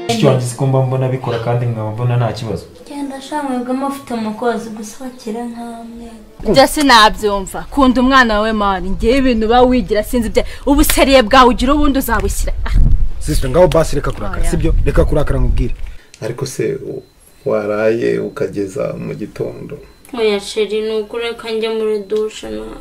mushiki wanjye ko mba mbona abikora kandi nkaba mbona nta kibazo genda shamwebwe mufite umukozi gusohokera nk'amwe ibyo sinabyumva kunda umwana wawe mani ngewe ibintu uba wigira sinzi ibyo ubuseriye bwawe ugira ubundi uzabushyira sisiteme ngaho basi reka kurakara sibyo reka kurakara nkubwire ariko se waraye ukageza mu gitondo oya sheri ni ukureka njye muri dushe nawe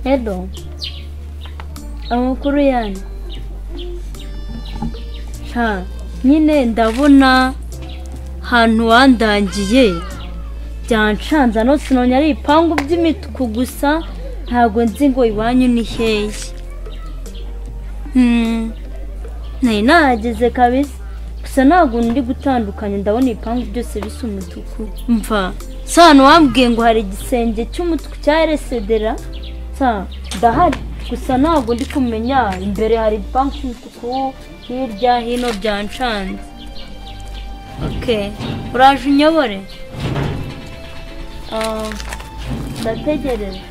edo amakuru yanyu nta nyine ndabona ahantu wandangiye byancanza no sinonye ari ibipangu by'imituku gusa ntabwo nzi ngo iwanyu ni hehe Hmm, ntari nahageze kabisa gusa ntabwo ndi gutandukanya ndabona ibipangu byose bisa umutuku mva si ahantu wambwiye ngo hari igisenge cy'umutuku cya eresedera gusa ndahari gusa ntabwo ndi kumenya imbere hari banki y'umutuku hirya hino byancanze oke uraje unyobore Ah, ndategereje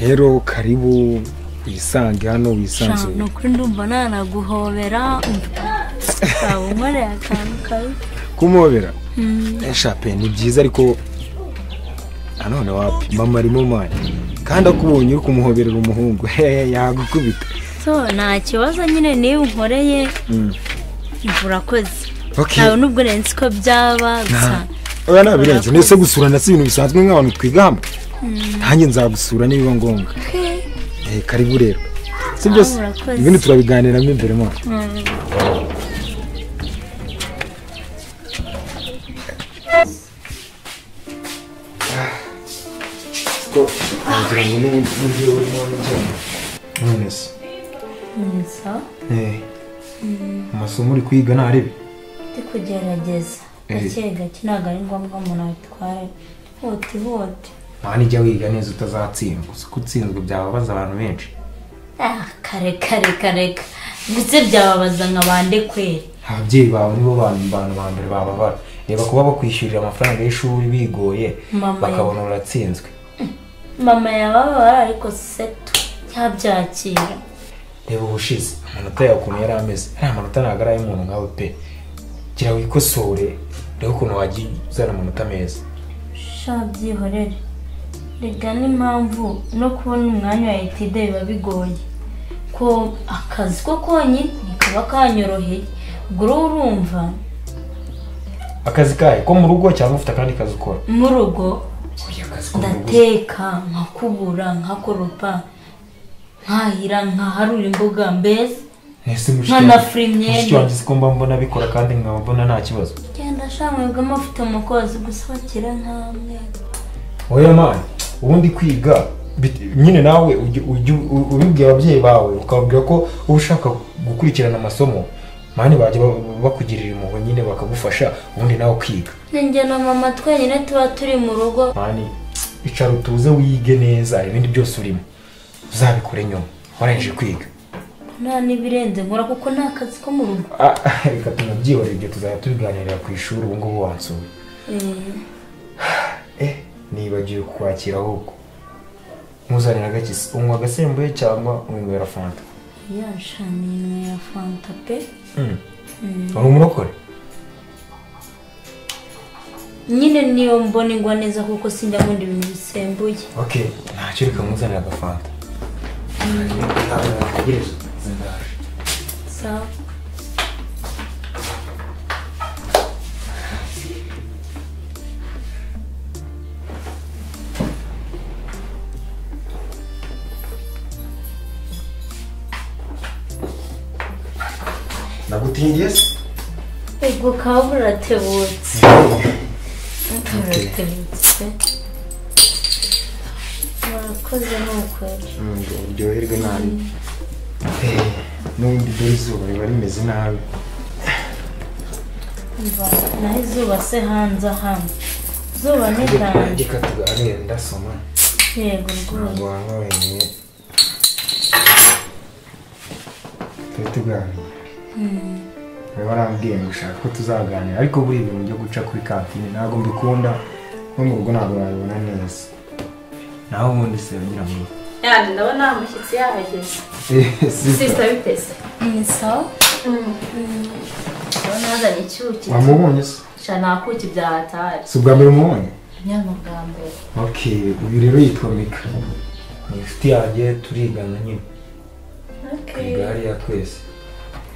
rero karibu wisange hano wisanzuye ni ukuri ndumva nanaguhobera waba unkoreye akantu kabi kumubera eshape ni byiza ariko nanone wapima marimo mani kandi akubonye uri kumuhoberera umuhungu hehe yagukubita so nta kibazo nyine niba unkoreye urakoze Ok. ntawe n'ubwo nzi ko byaba gusa oya nabirenze ndetse gusurana si ibintu bisanzwe nk'abantu twiga hamwe nanjye nzagusura nibiba ngombwa Eh, karibu rero si byose Ah, urakoze. ibindi turabiganiramo imbere mwana wagira ngo n'ubundi buryo urimo urajyamo. none se gusa Eh, amasomo uri kwiga ntarebe ndi kugerageza Eh. gake gake ntabwo ari ngombwa umuntu abitware hutihuti mwana ijya wiga neza utazatsindwa gusa ko utsinzwe byababaza abantu benshi ah kare kare kare ka. ndetse byababaza nka bande kweri ababyeyi bawe nibo bantu bantu ba mbere bababara reba kuba bakwishyurira amafaranga y'ishuri bigoye Mama bakabona uratsinzwe mama yababara ariko setu yabyakira reba ubushize amanota yawe ukuntu yari ameze ari amanota ntabwo ari ay'umuntu nkawe pe gira wikosore reba ukuntu wagiye uzana amanota meza sha byihorere rega n'impamvu no kubona umwanya wa etide biba bigoye ko akazi ko konyine kaba kanyoroheye ubwo uruhu urumva akazi kahe ko mu rugo cyangwa ufite akandi kazi ukora mu rugo oya akazi ko mu rugo ndateka nkakubura nkakoropa nkahira nkaharura imbuga mbese ese mushiki nkana wanjye- furi mushiki imyenda wanjye si ko mba mbona abikora kandi nkaba mbona nta kibazo genda shamwebwe mufite umukozi gusohokera nk'amwe oya mani ubundi kwiga bit- nyine nawe ujye- ujye u- ubibwira ababyeyi bawe ukababwira ko uba ushaka gukurikirana amasomo mani bajya ba- bakugirira impuhwe nyine bakagufasha ubundi nawe ukiga njye na mama twenyine tuba turi mu rugo mani icara utuze wige neza ibindi byose urimo uzabikore nyuma warangije kwiga nta n'ibirenze nkora kuko nta kazi ko mu rugo Ah, reka tunabyihorere ibyo tuzajya tubiganirira ku ishuri ubu ngubu wansuye Eh, eh nibagiwe kukwakira ahubwo nkuzanira agakisi unywa agasembuye cyangwa unywera fanta ya shani imwe ya fanta pe Mm. uri umurokore nyine niyo mbona ingwa neza kuko sinjya nkunda ibintu bisembuye ok ntacyo reka muzanire agafanta Ntategereze. Ndaje. sawa nagutindiye se ubwo ukaba buratebutse buratebutse murakoze ni ukweli ngo uryoherwe nabi Eh, n'ubundi dore izuba riba rimeze nabi Umva, naho izuba se hanze hano izuba ni ryanjye reka tuganire ndasoma yego rwose ntabwo wanga wenyine tube tuganira rero warambwiye ngo ushaka ko tuzaganira ariko buri ibintu byo guca kuri kantine ntabwo mbikunda no mu rugo ntabwo wabibona neza naho ubundi se wagira ngo yandi ndabona amashyitsi yahageze sisita biteze ni sawa ndabona yazanye icyuki wamubonye se sha nta kuki byahatari si ubwa mbere umubonye nyana bwa mbere ok uyu rero yitwa mika ni inshuti yanjye turigana nyine twiga hariya twese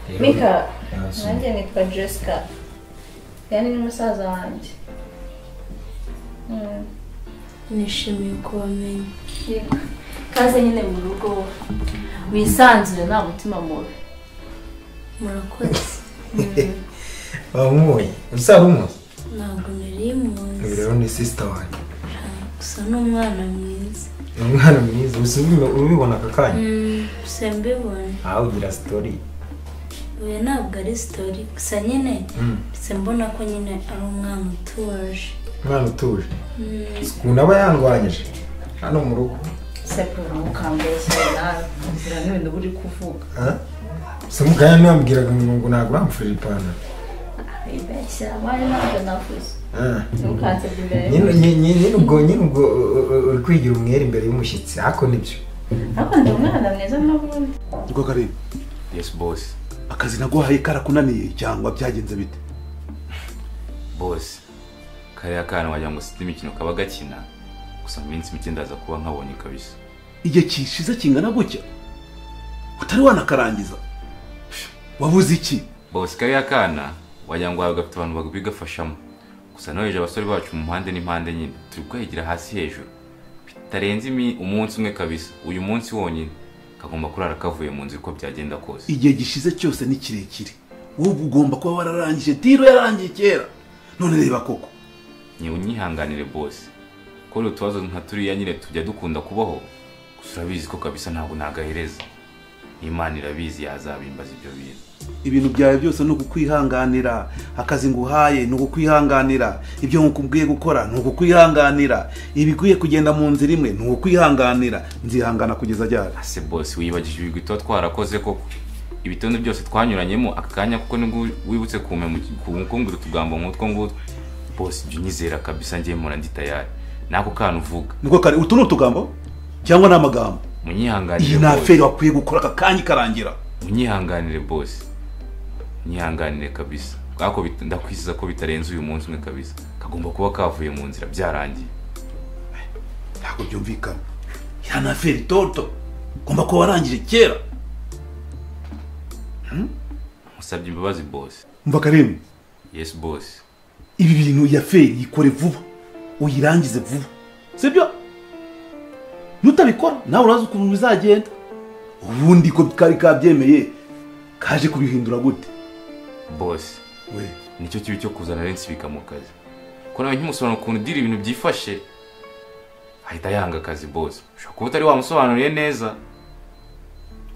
Rero- mika Yansoma. nanjye nitwa jessica yani ni musaza wanjye Mm, nishimiye kubamenya yego. kaze nyine mu rugo wisanzure nta mutima mubi murakoze wamubonye uzaba umuzi ntabwo nari muzi uyu rero ni sisita wanjye gusa ni umwana mwiza ni umwana mwiza gusa ubi- ubibona aka kanya gusa mbibonye aha ugira sitori uyu ntabwo ari sitori gusa nyine Mm. gusa mbona ko nyine ari umwana utuje umwana utuje ukuntu aba yandwanyije hano mu rugo sepuro mukambeshya nawe nzira n'ibintu uri kuvuga ha? se mukanya ntiyambwiraga ngo ntabwo uramfurira ipantaro wibeshya abari ntabwo navuze Ah. ntukansebye imbere Nyine- nyine- nyine ubwo nyine ubwo u- u- uri kwigira umwere imbere y'umushyitsi ariko nibyo ariko ndi umwana mwiza n'ubundi Niko Karim. Yes boss. Akazi naguhaye karakunaniye cyangwa byagenze bite? Boss. kariya kana wagira ngo site imikino kaba gakina. Gusa mu minsi mike ndaza kuba nkabonye kabisa. Igihe kishize kingana gutya. Utari wanakarangiza. Wabuze iki? Boss kariya kana wagira ngo wawe gafite abantu babigafashamo. Gusa noheje abasore bacu mu mpande n'impande nyine. Turi kuhigira hasi hejuru. Bitarenze imi umunsi umwe kabisa. Uyu munsi wonyine. Kagomba kurara kavuye mu nzu uko byagenda kose. Igihe gishize cyose ni kirekire. Wowe ugomba kuba wararangije tiro yarangiye kera. None reba koko. Nyewe unyihanganire boss. Ko rero utubazo nka turiya nyine tujya dukunda kubaho. Gusa urabizi ko kabisa ntabwo nagahereza. Imana irabizi yazabimbaza ibyo bintu. Ibintu byawe byose ni ukukwihanganira. Akazi nguhaye ni ukukwihanganira. Ibyo nkukubwiye gukora ni ukukwihanganira. Ibikwiye kugenda mu nzira imwe ni ukukwihanganira. Nzihangana kugeza ryari? ase bose wibagije ibigwi tuba twarakoze koko ibitonde byose twanyuranyemo aka kanya kuko nibwo wibutse kumpe kungudu utugambo nk'utwo ngutwo bose ibyo unyizera kabisa ngiye mpora ndi tayari n'ako kantu uvuga niko kare utu ni utugambo cyangwa ni amagambo iyi munyihanganire ni bose aferi wakwiye gukora aka kanya ikarangira munyihanganire bose munyihanganire kabisa ako ndakwiziza ko bitarenze uyu munsi umwe kabisa kagomba kuba kavuye mu nzira byarangiye ntabwo byumvikana iyi ni aferi toto ugomba kuba warangije kera musabye imbabazi bose mva karembe yesi bose ibi bintu iyi aferi yikore vuba uyirangize vuba sibyo nutabikora nawe urazi ukuntu bizagenda ubundi ko kari kabyemeye kaje kubihindura gute bose we nicyo kibi cyo kuzana Lens mu kazi ko nawe nk'imusobanuro ukuntu udira ibintu byifashe ahita yanga akazi bose ushobora kuba utari wamusobanuriye neza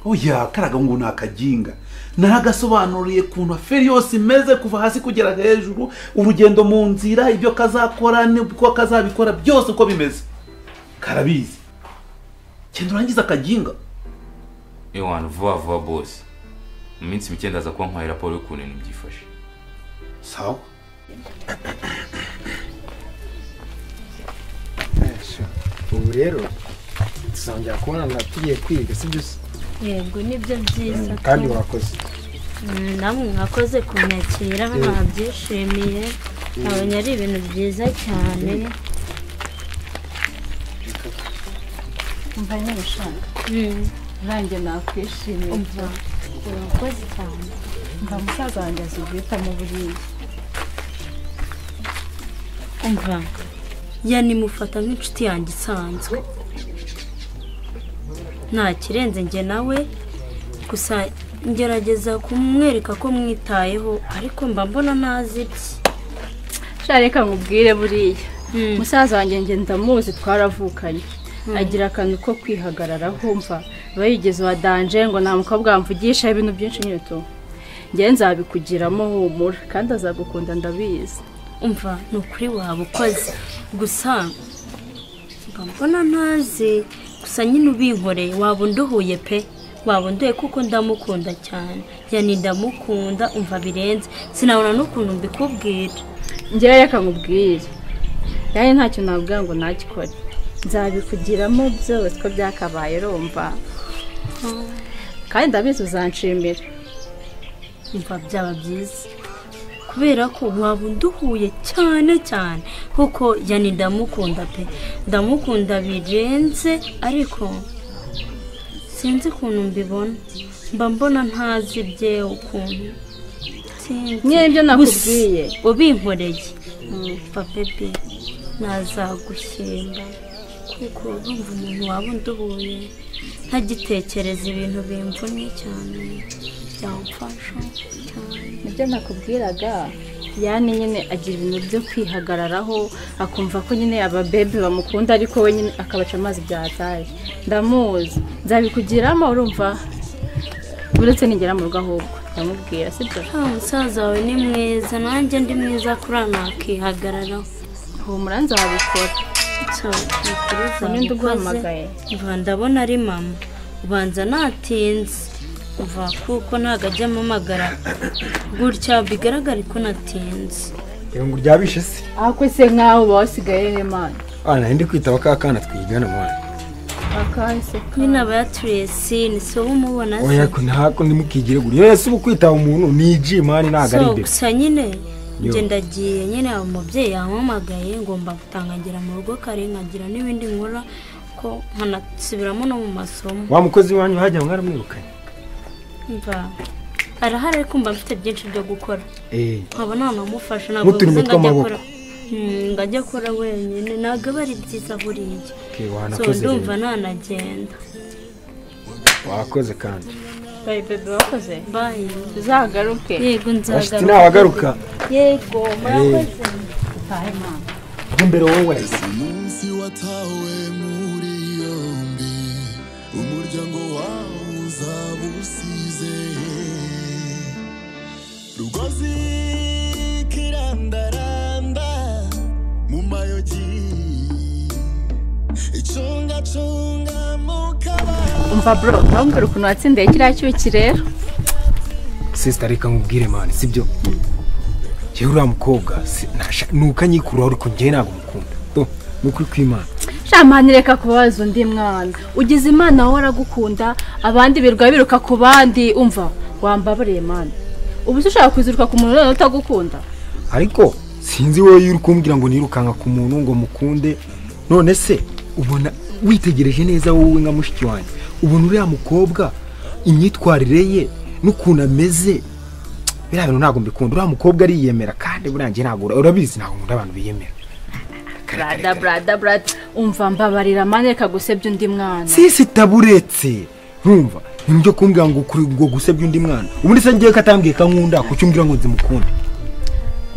oya karaga ngo ni akajinga naragasobanuriye ukuntu aferi yose imeze kuva hasi kugera hejuru urugendo mu nzira ibyo kazakora n'uko kazabikora byose uko bimeze karabizi genda urangize akajinga ewana vuba vuba bose mu minsi mike ndaza kuba nkwaye raporo y'ukuntu ibintu byifashe sawa ubu rero tuzongera kubonana tugiye kwiga si byo se yego nibyo byiza kandi wakoze Mm, namwe mwakoze kunyakira nabyishimiye ntabonye ari ibintu byiza cyane umva n'abashaka nanjye nakwishimiye urakoze cyane mva musaza wanjye azi guhitamo buriya umva yanimufata nk'inshuti yanjye isanzwe nta kirenze njye nawe gusa ngerageza kumwereka ko mwitayeho ariko mba mbona ntazi bye sha reka nkubwire buriya musaza wanjye njye ndamuzi twaravukanye agira akantu ko kwihagararaho mva aba yigeze uwa danje ngo nta mukobwa wamvugisha ibintu byinshi nyito ngewe nzabikugiramo humura kandi azagukunda ndabizi umva ni ukuri waba ukoze gusa mba mbona ntazi gusa nyine ubinkoreye waba unduhuye pe waba unduye kuko ndamukunda cyane yani ndamukunda umva birenze sinabona n'ukuntu mbikubwira ngewe reka nkubwire kandi ntacyo navuga ngo nagikore nzabikugiramo byose ko byakabaye rumva kandi ndabizi uzanshimira umva byaba byiza kubera ko waba unduhuye cyane cyane kuko yani ndamukunda pe ndamukunda birenze ariko sinzi ukuntu mbibona mba mbona ntazi byewe ukuntu Sinzi. Nyine ibyo nakubwiye. Gusa ubinkoreye mva bebe nazagushimba kuko urumva umuntu waba unduhuye ntagitekereza ibintu bimvunye cyane byamfasha cyane nibyo nakubwiraga yani nyine agira ibintu byo kwihagararaho akumva ko nyine ababebe bamukunda ariko we nyine akabaca amazi byahataye ndamuzi nzabikugiramo urumva uretse nigera mu rugo ahubwo ndamubwira sibyo nta musaza wawe ni mwiza nanjye ndi mwiza kuri nakihagararaho humura nzabikora Uninde uguhamagaye. uva ndabona ari mama ubanza natinze uva kuko ntabwo ajya amamagara gutya bigaragare ko natinze rero ngo uryabishe se ahakwe se nkaho uba wasigaye n'imana aha nari ndi kwitaba ka kana twigana mwana akahise nyine aba yaturesi ni so umubona se oya ko ntako ndimukigire guri yesi uba kwitaba umuntu ni igi mani ntabwo ari so ibyo gusa nyine Yo. njye ndagiye nyine umubyeyi yampamagaye ngomba gutaha nkagera mu rugo kare nkagira n'ibindi nkora ko nkanasubiramo no mu masomo wa mukozi wanyu hajya mwaramwirukanye mva arahari ariko mba mfite byinshi byo gukora eh nkaba nanamufasha ntabwo Muturimo bivuze ngo ajya tw'amaboko. akora Hmm, ngo ajye akora wenyine ntabwo aba ari byiza buriya okay so wanakoze ndumva rero. nanagenda wakoze kandi bayi bebe wakoze bayi uzagaruke yego bashiti nzagaruka nabagaruka yego murakoze imbere wowe umunsi watawe muri yombi umuryango wawe uzaba usize rugozi kirandaranda mu mayogi icungacunga mu kabari umva bro urambwira ukuntu watsindiye kiriya cyuki rero sisita reka nkubwire mani sibyo njyewe uriya mukobwa si- nasha- ni ukanyikuraho ariko njyewe ntabwo mukunda Do, ni ukuri kw'imana shamani reka kubabaza undi mwana ugize imana wowe aragukunda abandi birirwa biruka ku bandi umva wambabariye mwana ubu se ushaka kuziruka ku muntu noneho utagukunda ariko sinzi wowe iyo uri kumbwira ngo nirukanka ku muntu ngo mukunde none se ubona witegereje neza wowe nka mushiki wanjye ubona uriya mukobwa imyitwarire ye n'ukuntu ameze biriya bintu ntabwo mbikunda uriya mukobwa ariyemera kandi buriya njye ntabwo urabizi ntabwo nkunda abantu biyemera brada brada brada umva mbabarira mani reka gusebya undi mwana sisi taburetse ntumva nibyo kumbwira ngo kuri ngo gusebya undi mwana ubundi se ngiye ko atambwiye ko nkunda kuki umbwira ngo nzimukunde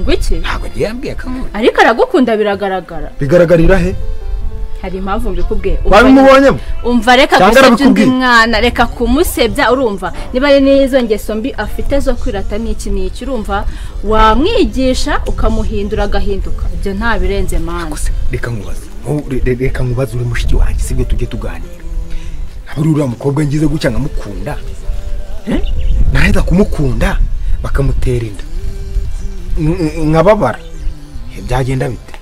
ngo iki ntabwo agiye yambwiye ko nkunda ariko aragukunda biragaragara bigaragarira he hari impamvu mbikubwiye Umva- wabimubonyemo umva reka Cyangwa gusebya undi arabikubwiye? mwana reka kumusebya urumva niba ari n'izo ngeso mbi afite zo kwirata n'iki n'iki urumva wamwigisha ukamuhindura agahinduka ibyo nta birenze mani gusa reka nkubaze Wowe- re- re- reka nkubaze uri mushiki wanjye sibyo tujye tuganira ntabwo uri uriya mukobwa ngize gutya nkamukunda Eh? naheza kumukunda bakamutera inda N- n- nkababara Eh, byagenda bite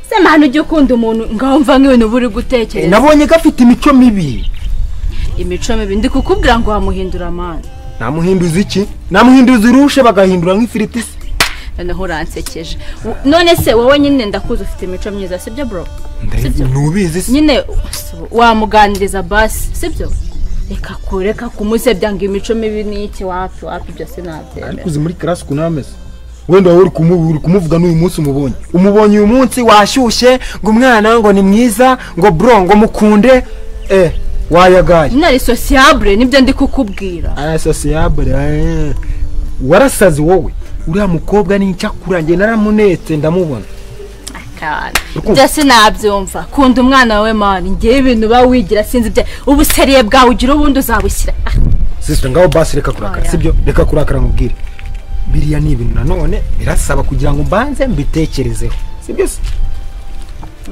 se mani ujya ukunda umuntu ngaho mva nk'ibintu uba uri Eh, gutekereza nabonye ko afite imico mibi imico mibi ndi kukubwira ngo wamuhindura mani namuhinduza iki namuhinduza irushe bagahindura nk'ifiriti se noneho uransekeje U- none se wowe nyine ndakuzi ufite imico myiza sibyo bro Ndayizi- ntubizi se nyine u- wamuganiriza basi sibyo reka kureka kumusebya ngo imico mibi ni iki wapi wapi ibyo ariko sinabyemera uzi muri karasi ukuntu ameze wenda wowe uri kumu- uri kumuvuga n'uyu munsi umubonye umubonye uyu munsi washyushye ngo umwana ngo ni mwiza ngo bro ngo mukunde eh wayagaye nyine ari sosiyabure nibyo ndi kukubwira arasosiyabure warasaze wowe uriya mukobwa n'icyakura njye naramunetse ndamubona Kana. Urukundo. ibyo sinabyumva kunda umwana wawe mani ngewe ibintu uba wigira sinzi ibyo ubu seriye bwawe ugira ubundi uzabushyira Ah, sisita ngaho basi reka kurakara Oya. sibyo reka kurakara nkubwire biriya ni ibintu nanone birasaba kugira ngo mbanze mbitekerezeho sibyo se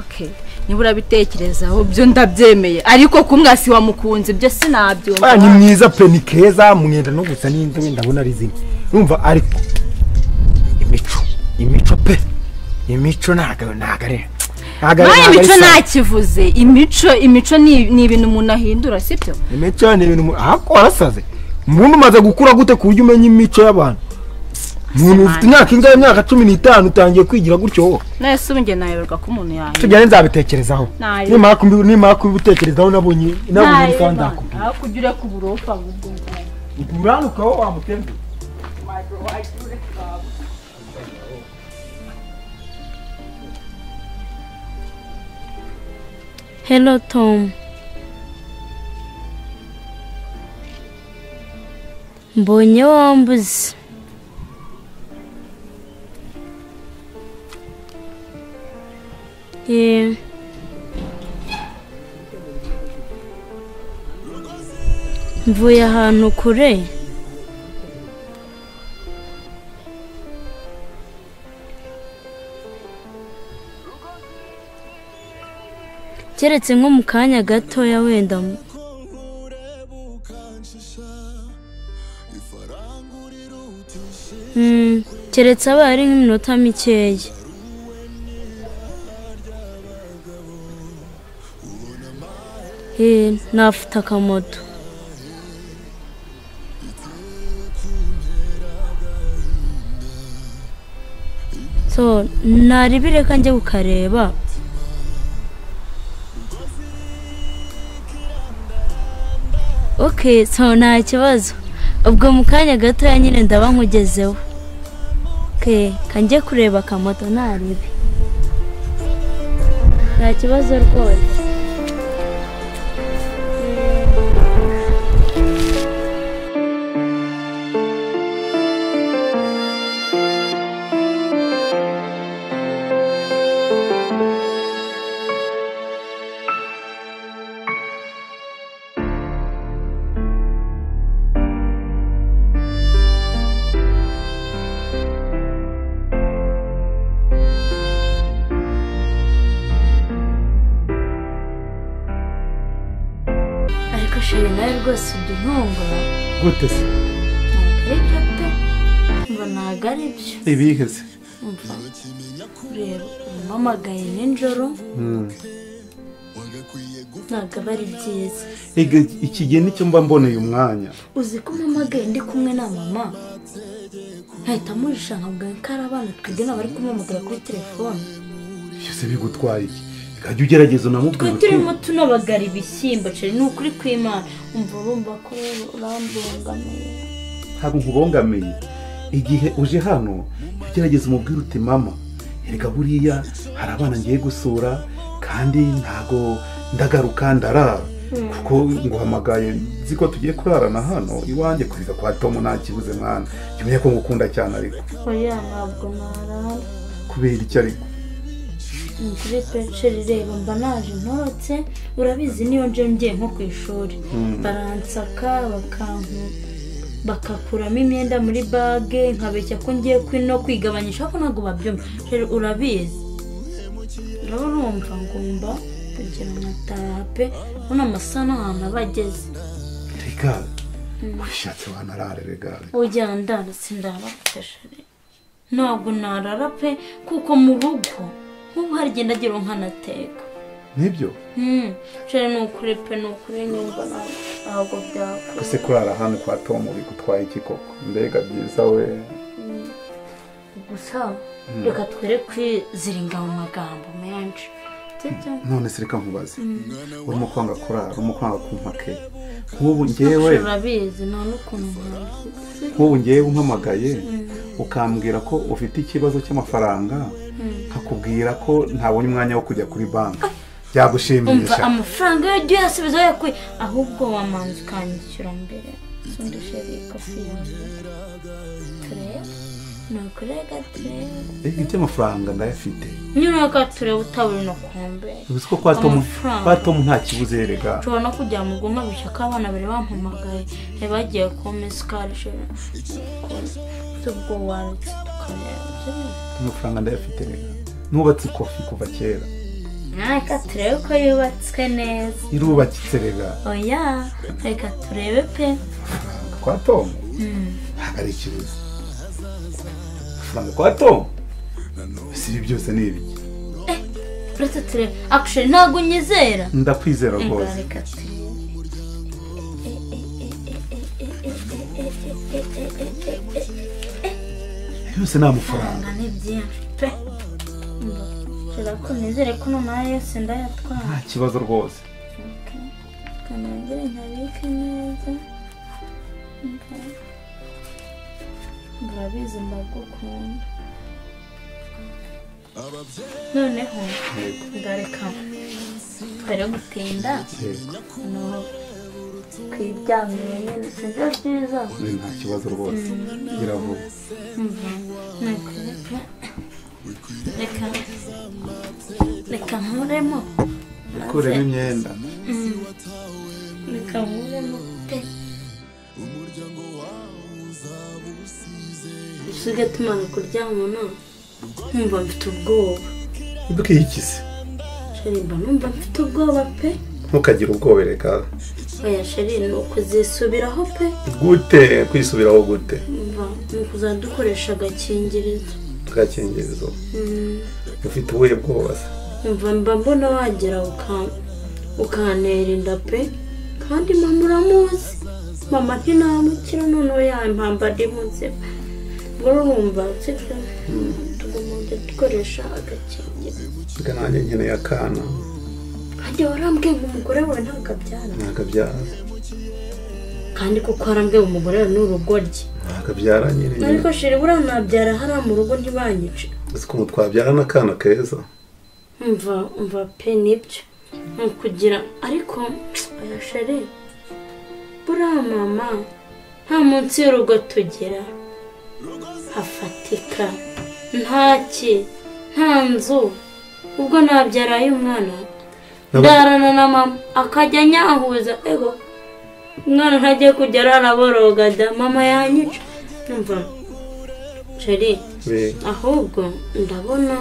okay. niba urabitekerezaho byo ndabyemeye ariko kumwe si wamukunze ibyo Ah, ni sinabyumva mwiza pe ni keza mwenda no gusa n'inzobe ndabona ari zimwe numva ariko imico imico pe imico ntago ntago ari ntago ari- nawe ntago ari imico sawa. ntakivuze imico imico ni ni ibintu umuntu ahindura sibyo imico ni ibintu umuntu- ahako warasaze ubundi umaze gukura gute ku buryo umenya imico y'abantu umuntu ufite imyaka ingahe imyaka cumi n'itanu utangiye kwigira gutyo wowe nawe si ubu njye nayoberwa ko umuntu yahindura tujyane nzabitekerezaho Ntayo. nimara kubi- nimara kubitekerezaho nabonye nabonye ntayo isaha mba nzakubwira aho kujya ureka uburofa ahubwo ngubwo uranuka wowe wamutembe Hello Tom. Mbonye wambuze. Eh. Mvuye ahantu kure. keretse nko mu kanya gatoya wenda mu- Mm, keretse abaye ari nk'iminota mikeya Eh, nafite akamoto so naribire ko njye kukareba ok so nta kibazo ubwo mu kanya gatoya nyine ndaba nkugezeho ok kanjye kureba akamoto ntarebe nta kibazo rwose ariko sheri nawe rwose ujya untungura gute se ntabwo aribyo pe ngo ntabwo aribyo ibiheze umva reba umpamagaye nijoro ntabwo aba ari byiza iki gihe nicyo mba mboneye umwanya uzi ko umpamagaye ndi kumwe na mama nkahita amujisha nkabwira ko ari abana twebwe n'abari kumuhamagara kuri telefone byose bigutwaye iki ukajya ugerageza unamubwira twe uti turimo tunabagara ibishyimbo ceri ni ukuri kw'imana umva urumva ko urambungamiye ntabwo nkubongamiye igihe uje hano jya ugerageza umubwire uti mama erega buriya hari abana ngiye gusura kandi ntago ndagaruka ndarara kuko nguhamagaye nzi ko tugiye kurarana hano iwanjye kuza kwa tomu nta kibuze mwana jya umenya ko ngukunda cyane ariko oya ntabwo narara kubera iki ariko ni kuri peceri reba mba naje ntorotse urabizi niyo nje ngiye nko ku ishuri baransaka bakanku bakakuramo imyenda muri bage nkabeshya ko ngiye kwi- no kwigabanyisha ko ntabwo babyumva rero urabizi urabona wumva ngomba kugira nkataha pe urabona amasaha n'ahantu aba ageze regare ubishatse wanarare regare ujya ndarutse ndabafashe ntabwo narara pe kuko mu rugo nk'ubu harigenda agira nkanateka nibyo Hmm, nshya ni ukuri pe ni ukuri nyumva ntabwo- ntabwo byakora ese kurara hano kwa tomu bigutwaye iki koko mbega byiza we ubwo gusa reka twere kwiziringa mu magambo menshi none se reka nkubaze urimo kwanga kurara urimo kwanga kumpake nk'ubu ngewe urabizi nta n'ukuntu mwabizi nk'ubu ngewe umpamagaye ukambwira ko ufite ikibazo cy'amafaranga nkakubwira ko ntabonye umwanya wo kujya kuri banki umva byagushimisha amafaranga iyo ugiye asubiza yakuye ahubwo wamanza ukanyishyura mbere undi sheri ikofiye turebe nukurega turebe Eh, iby'amafaranga ndayafite nyiraka turebe utabura no kumbere uzi ko kwa Tom Amafaranga. kwa Tom nta kibuze erega nshobora no kujya mu guma bishyaka abana bari bampamagaye bari bagiye kumpa isukari sheri ubwo warutse tukareba amafaranga ndayafite erega nubatse ikofi kuva kera reka turebe ko yubatswe neza irubakitse erega oya reka turebe pe kwa Tom ntabwo ari ikibazo amafaranga kwa Tom si ibi byose ni ibiki uretse turebe akusheri ntabwo unyizera ndakwizera rwose Reka turebe byose ni amafaranga ni byinshi pe nshobora ko nizere ko nonaha yose ndayatwara nta kibazo rwose kanongere nkabike neza murabizi ndagukunda noneho ngareka twere gutinda no kwiryamira nyine sibyo byiza Ni nta kibazo rwose biravuga Nuko reka reka nkuremo kuremo imyenda reka nkuremo pe usigaye tumara kuryamana nkumva mfite ubwoba bw'ikizi sheri mba numva mfite ubwoba pe ntukagire ubwoba reka oya sheri ni ukuzisubiraho pe gute kwisubiraho gute mva ni ukuzajya dukoresha agakingirizo agakingirizo ufite ubuhe bwoba se mva mba mbona wagera uka- ukantera inda pe kandi mama uramuzi mama ntinamukira noneho yampamba ari muzima ubwo urumva sibyo tugomba kujya dukoresha agakingirizo reka nanjye nkeneye akana kandi warambwiye ngo umugore wawe ntabwo abyara ntakabyara kandi kuko warambwiye ngo umugore wawe ni urugoryi ntakabyara nyine ariko shiri buriya nabyara hariya mu rugo ntibanyice uzi ko twabyara n'akana keza mva mva pe nibyo ni ukugira ariko oya sheri buriya mama nta munsi y'urugo tugera hafatika ntaki nta nzu ubwo nabyaraye umwana ndarana na mama akajya anyahuza ego umwana ntajya kujya araraboroga da mama yanyica mva sheri Be- ahubwo ndabona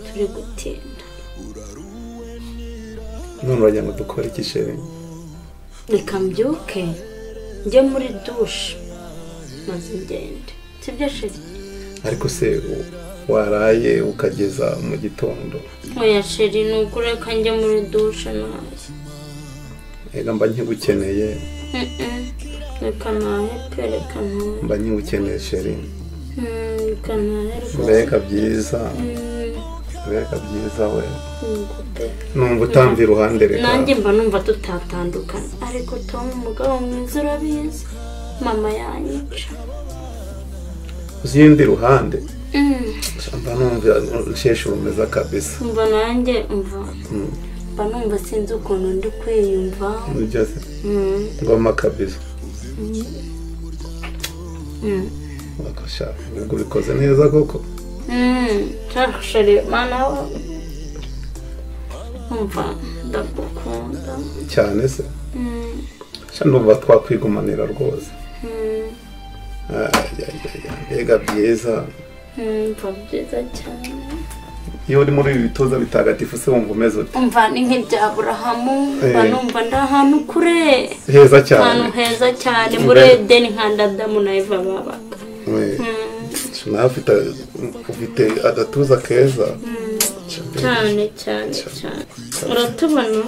turi gutinda none uragira ngo dukore iki sheri reka mbyuke njye muri dushe maze ngende sibyo sheri ariko se u- waraye ukageza mu gitondo oya sheri ni ukureka njye muri dushe nawe reka mba nkigukeneye Mm-mm. reka nahe pe reka nahe mba nkigukeneye sheri Mm, reka nahe rwose mbega byiza Mm, mbega byiza we yego pe. numva utamva iruhande reka nanjye mba numva tutatandukana ariko tom umugabo mwiza urabizi mama yanyica uzi iyindi ruhande Mm. mba numva nsheshuru meza kabisa umva nanjye umva Mm. mba numva sinzi ukuntu ndi kwiyumva nibyo se Mm, ngoma kabisa mm, bakasha ubwo bikoze neza koko mm. Shaka sheri mana we umva ndagukunda cyane se Mm, sha numva twakwigumanira rwose mm, Ayayaya, mbega byiza mm, umva byiza cyane iyo uri muri ibi bitoza bitagatifu se wumva umeze ute umva ni nk'ibya burahamu mba Eh. numva ndi ahantu kure heza cyane ahantu heza cyane Umva- muri edeni nka ndadamu na eva babaga We, Mm, nawe ufite ufite agatuza keza cyane cyane cyane uratubona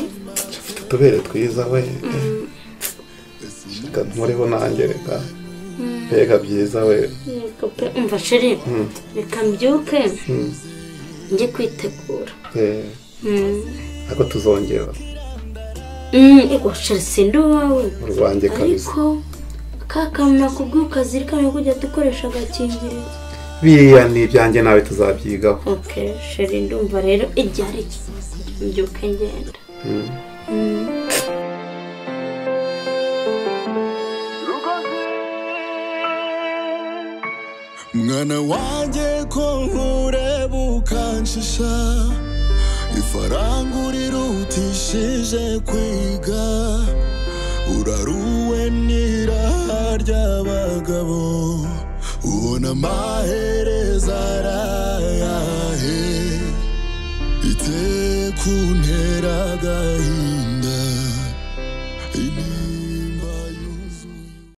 utubere twiza we reka nkureho nanjye reka Mm. mbega byiza we Yego pe umva sheri Mm. reka mbyuke Mm. njye kwitegura Eh, Mm. ariko tuzongera Mm, ego sheri sindi uwawe urwanjye kabisa ariko ka kantu nakubwiye ukazirikana kujya dukoresha agakingirizo biriya ni ibyanjye nawe tuzabyigaho ok sheri ndumva rero igihe ari iki mbyuke ngenda Mm. mwana wanjye ko nkureba ukanshisha ifaranga urirutishije kwiga uraruwe n'iraha ry'abagabo ubona amahereza arayahe ite kuntera agahinda